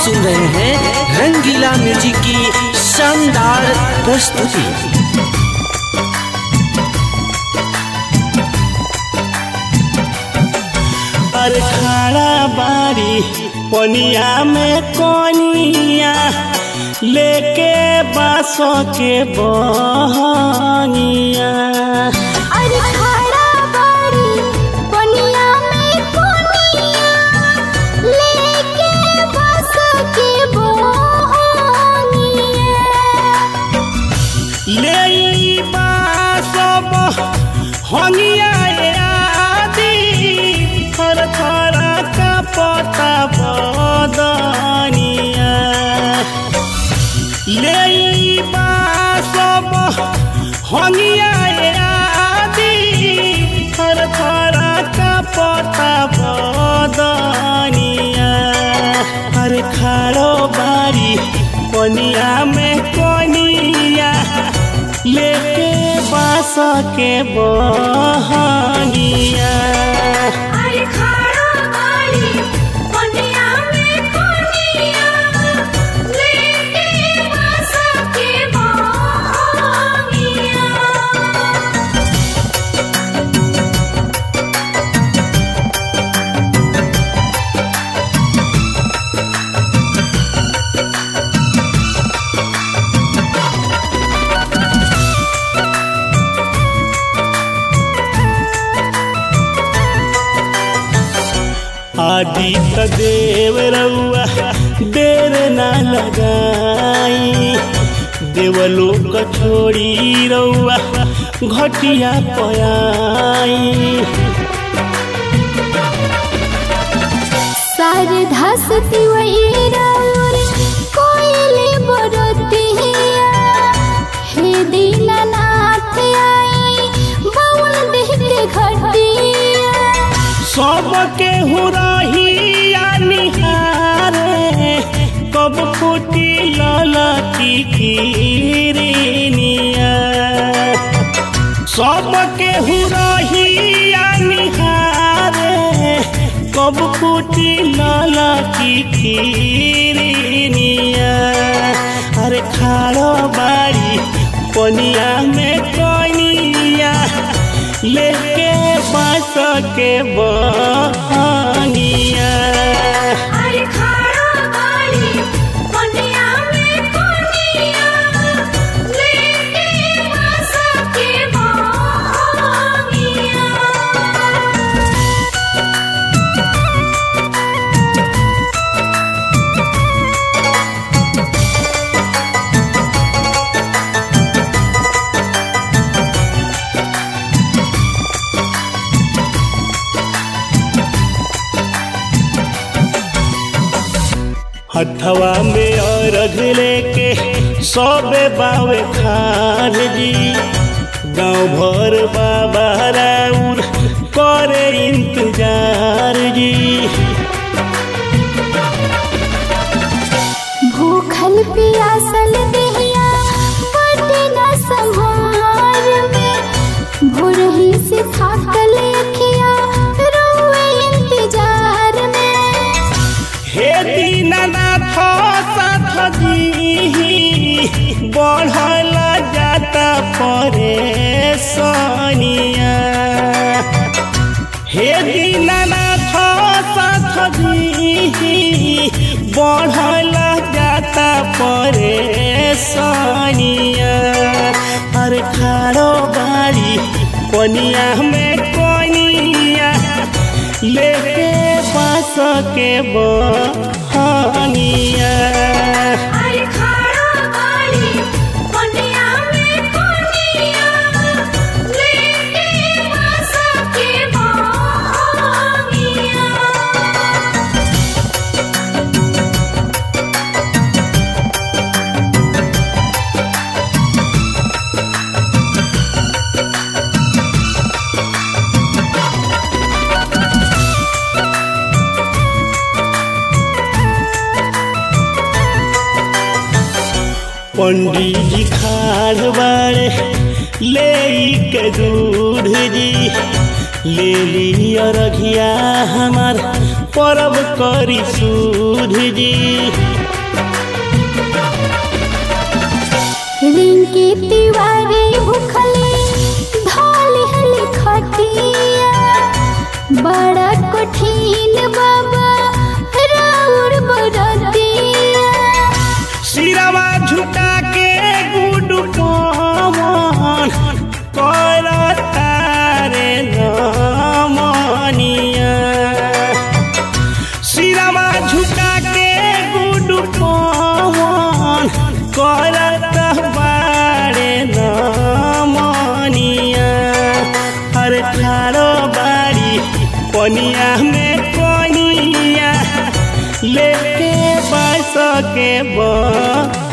सुन रहे हैं रंगीला म्यूजिक की शानदार प्रस्तुति अरे खाड़ा बारी पनिया में कोनिया लेके बासों के बहनिया अरे खड़ा बारी पनिया में कोनिया लेके बस के बोनिया ले बासो बहनिया आदि थर थर का पता बदनिया ले बासो बहनिया आदि थर थर का पता बदनिया हर खाड़ो बारी कोनिया में कोनिया लेके बास के बहनिया अरे खड़ा बारी पनिया में कोनिया लेके बस के बोनिया आदित्य देव रउआ देर ना लगाई देवलोक छोड़ी रउआ घटिया पयाई शारदा सती वही राउर कोयले बरतिया हे दीनानाथ आई बाउल देह के घटिया सबके हुरहिया निहारे कब फूटी ललकी किरनिया सबके हुरहिया निहारे कब फूटी ललकी किरनिया अरे खाड़ो बाड़ी पनिया में कनिया लेके बास के बहनिया अरे खड़ा बाड़ी पनिया में कोनिया लेके बस के बोनिया हथवा में अर्घ लेके सबे बावे खान जी गाँव भर बाबा राउर करे इंतजार जी भूखल पियासल देहिया बटे न संहार में भोरही से थाकल अखिया रोए इंतजार में हे दीनानाथ साथ जी बढ़ल जाता परेशानिया हे दीनानाथ साथ जी बढ़ल जाता परेशानिया हर खाड़ो बाड़ी कोनिया में कोनिया लेके पास के बहनिया अरे खड़ा बाड़ी पनिया में कोनिया लेके बस के बोनिया पंडित जी खाड़ बाड़े ले के दूध जी ले लिया रघिया हमार परब करी सूध जी तिवारी भूखले धाली हली खटिया बड़ा कठिन बाबा राउर बरतिया सिरवा झुका के गुड पवन करता रे नमनिया सिरवा झुका के गुड पवन करता बारे नमनिया अरे ठाड़ो बाड़ी पनिया में कनिया लेके बस के बा